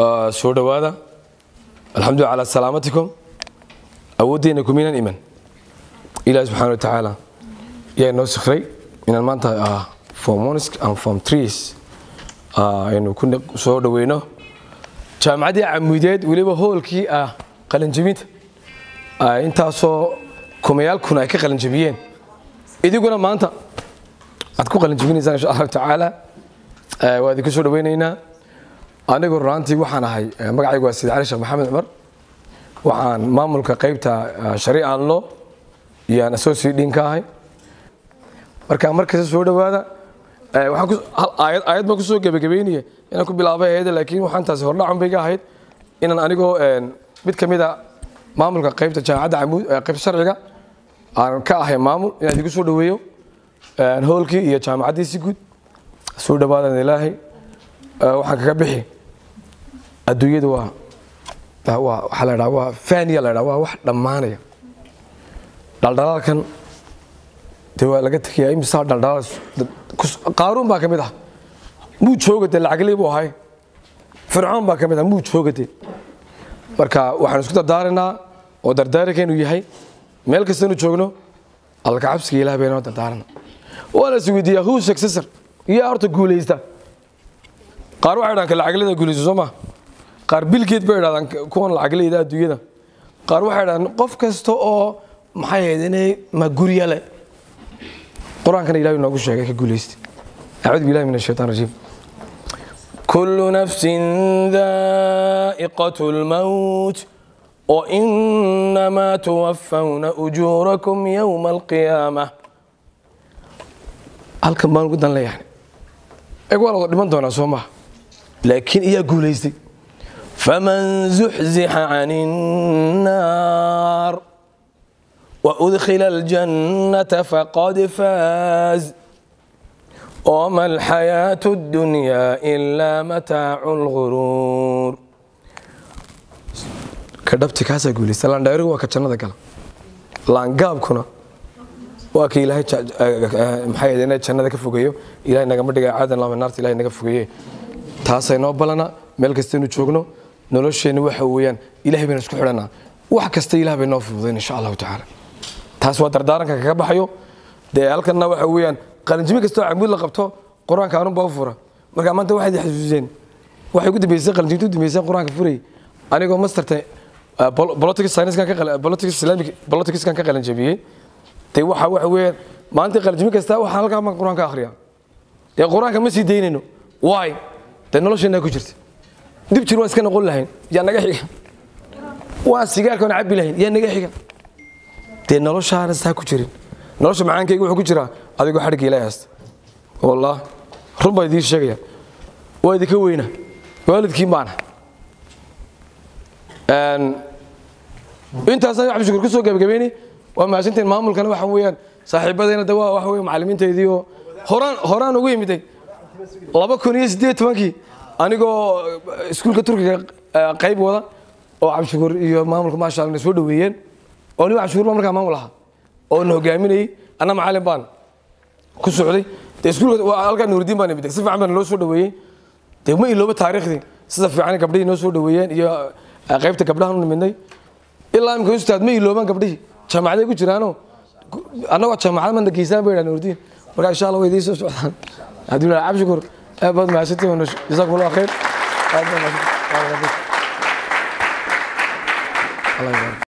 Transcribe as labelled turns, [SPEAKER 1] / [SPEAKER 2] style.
[SPEAKER 1] soo dhowaada alxamdu calaa salaamatikum awooddeena kumiinan iman ilahi subxana wa tacaala yaa inoo sikray inaan maanta form ones and form trees aynu ku soo dhoweyno jaamacaddii camuudeed weliba hoolkii ah qalinjabinta intaasoo kumayaal kun ay ka qalinjabiyeen idiguna maanta aad ku qalinjabinaysaan insha allahu tacaala waa idinku soo dhoweynaynaa anigu runaantii waxaan ahay magacaygu waa sayid cali sheekh maxamed cumar waxaan maamulka qaybta shariican lo iyaan associate dean ka ahay marka markasta soo dhowaada aayad aayad baan kusoo gebagabeynaya inaan ku bilaabay ayada laakiin waxaan taasi hordhacun bay ga ahayd inaan anigoo mid ka mid a maamulka qaybta jaamacadda camuud qaybta sharciga aan ka ahay maamul inaan idigu soo dhoweeyo hoolkii iyo jaamacaddii si guud soo dhowaadan ilaahay waxaan kaga bixi adduunyada waa waa waxaa la dhaha waa faniya la dhaha waa wax dhammaanaya dhaldhalaalkan dee waa laga tegayaa imisaa dhaldhalaal qaaruun baa ka mid ah muu joogade lacagley buu ahay fircoon baa ka mid ah muu joogade marka waxaan isku dardaaraynaa oo dardaarinkaynu yahay meel kastanu joogno allaka cabsiga ilaah baynoo dardaarana waana is weydiiyaa who successor iyo horta guulaysta qaar waxay dhahaan ka lacagleyda guulaysta soo maa qaar bilgeed bay idhahdaan kuwan lacagleyda adduunyada qaar waxay dhahaan qof kasta oo maxay ahayd inay ma gurya leh qur-aankana ilahi noogu sheegay ka guulaysta acuudu billahi min ashaitan rajiim kullu nafsin daa'iqatu lmawt وإنما توفون أجوركم يوم القيامة halkan baan ugu dan leeyahay eeg waa la dhiman doonaa soo maha laakiin iyaa guulaystay faman zuxzixa can الnaar وأدخل الجنة فقد فاز وما الحياة الدنيا إلا متاع الغرور kadhabti kaasaa guulaysta laandheerigu waa ka jannada gala laangaabkuna waa ka ilaahay maxay ina jannada ka fogeeyo ilahay nagama dhiga caadan lama naarta ilahay naga fogeeye taasay noo balana meel kastaynu joogno nolosheenna waxa weeyaan ilahay baynu isku xidhanaa wax kasta ilah bay noo fududayn insha allahu tacaala taas waa dardaaranka kaga baxayo dee halkanna waxa weeyaan qalinjimi kastoo camuud la qabto qur-aanka anunbaa u fura marka maanta waxaad xasuuseen waxay ugu dambeysay qalinjimta u dambeysay qur-aanka furayay anigoo masterta politics science-kan ka politics islamic politics-kan ka qalin jabiyey dee waxa waxa weeyaan maanta qalinjimi kasta waxaa halkaa baan qur-aan ka akhriyaa dee qur-aanka ma sii daynayno why dee nolosheenaa ku jirta dib jir waan iska noqon lahayn yaa naga xiga waan sigaarka waan cabbi lahayn yaa naga xiga dee noloshaana saa ku jirin nolosha macaankayga wuxuu ku jiraa adigoo xadhigga ilaahay haysta wallah run baan idiin sheegaya waa idinka weyna waalidkiin baana intaasaan cabdishukur ku soo gebagabeynay waa mahadsantiin maamulkana waxa weeyaan saaxiibadayna de waa waxa weeye macallimiintaydii oo horaan horaan ugu yimiday laba kun iyo siddeed tobankii anigoo iskuulka turkiga qayb wada oo cabdishukur iyo maamulka maasha allah na soo dhoweeyeen oo nin cabdishukur baa markaa maamul ahaa oo na hogaaminayey anna macallin baan ku socday dee iskuulka halkaa nuuridiin baan imiday si fiican baa naloo soo dhoweeyey dee ma ilooba taariikhdii sida fiican gabdhihii noo soo dhoweeyeen iyo qaybta gabdhahan u nimidnay ilaa imika ustaad ma iloobaan gabdhihii jaamacaday ku jiraano annagoo jaamacad mana geysaan bay dhahan urdiin marka insha allah way idiin soo socdaan cabdillah cabshukur aad baad mahadsantiin jazaakum allah khayr aad baad mahadsantiin